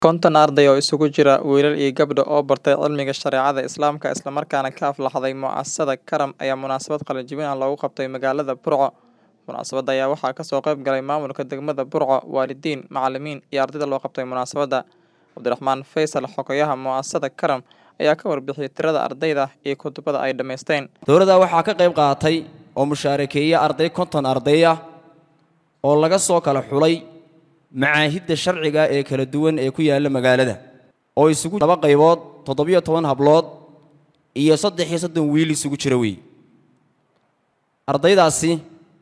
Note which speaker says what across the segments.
Speaker 1: Konton arday oo isugu jira wiilal iyo gabdho oo bartay cilmiga shareecada Islaamka isla markaana ka aflaxday mu'asasada Karam ayaa munaasabad qalin-jebin ah loogu qabtay magaalada Burco. Munaasabadda ayaa waxaa ka soo qayb galay maamulka degmada Burco, waalidiin, macallimiin iyo ardayda loo qabtay munaasabadda. Cabdiraxmaan Faysal Xogayaha mu'asasada Karam ayaa ka warbixiyay tirada ardayda iyo kutubada ay dhammaysteen.
Speaker 2: dowladda waxaa ka qayb qaatay oo mushaarakeeya arday konton arday ah oo laga soo kala xulay macaahidda sharciga ee kala duwan ee ku yaalla magaalada oo isugu laba qaybood toddobiyo toban hablood iyo saddex iyo soddon wiil isugu jira weey ardaydaasi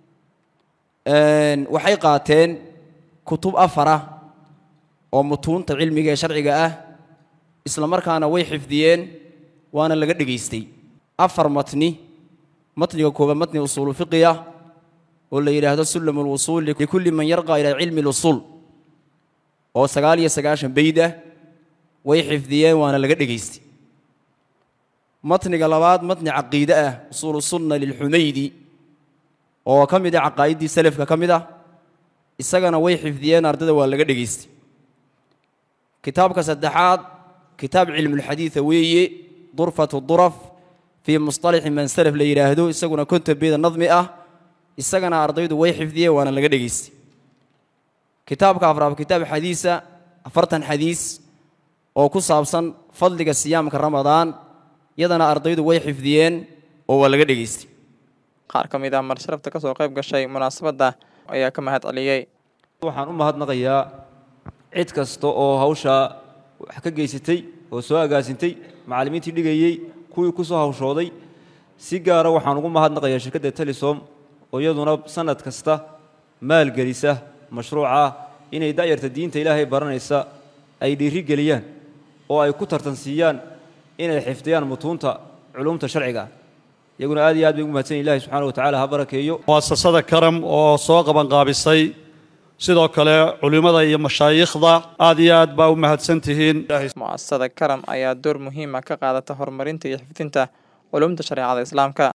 Speaker 2: een, waxay qaateen kutub afar ah oo mutuunta cilmiga ee sharciga ah isla markaana way xifdiyeen waana laga dhegaystay afar matni matniga koobaad matni usuulu fiqi ah oo la yidhaahdo sulam lwusuul likulli man yarqa ilaa cilmi lusuul oo sagaal iyo sagaashan beyd ah way xifdiyeen waana laga dhegaystay matniga labaad matni caqiide ah usuulu sunna lilxumaydi oo ka mid ah caqaa'iddii salafka ka mid ah isagana way xifdiyeen ardayda waa laga dhegaystay kitaabka saddexaad kitaab cilmulxadiida weeye durfatu duraf fii musطalaxi man salaf la yidhaahdo isaguna konton beeda nadmi ah isagana ardaydu way xifdiyeen waana laga dhegaystay kitaabka afraad kitaab xadiisa afartan xadiis oo ku saabsan fadliga siyaamka ramadaan yadana ardaydu way xifdiyeen oo waa laga dhegaystay
Speaker 1: Qaar ka mid ah marsharafta ka soo qayb gashay munaasabadda ayaa ka mahad celiyay.
Speaker 3: waxaan u mahadnaqayaa cid kasta oo hawshaa wax ka geysatay oo soo agaasintay macallimiintii dhigayey kuwii ku soo hawshooday si gaara waxaan ugu mahadnaqayaa shirkadda telesom oo iyaduna sanad kasta maalgelisa mashruuca inay da'yarta diinta ilaahay baranaysa ay dhiiri geliyaan oo ay ku tartansiiyaan inay xifdiyaan mutuunta culumta sharciga ah iyaguna aad iyo aad bay ugu mahadsan yihin ilahi subxaana wa tacaala ha barakeeyo
Speaker 4: muasasada karam oo soo qabanqaabisay sidoo kale culimmada iyo mashaayikhda aad iyo aad baa u mahadsan tihiin
Speaker 1: Mu'asasada Karam ayaa door muhiim ah ka qaadata horumarinta iyo xifdinta culuumta shareecada Islaamka.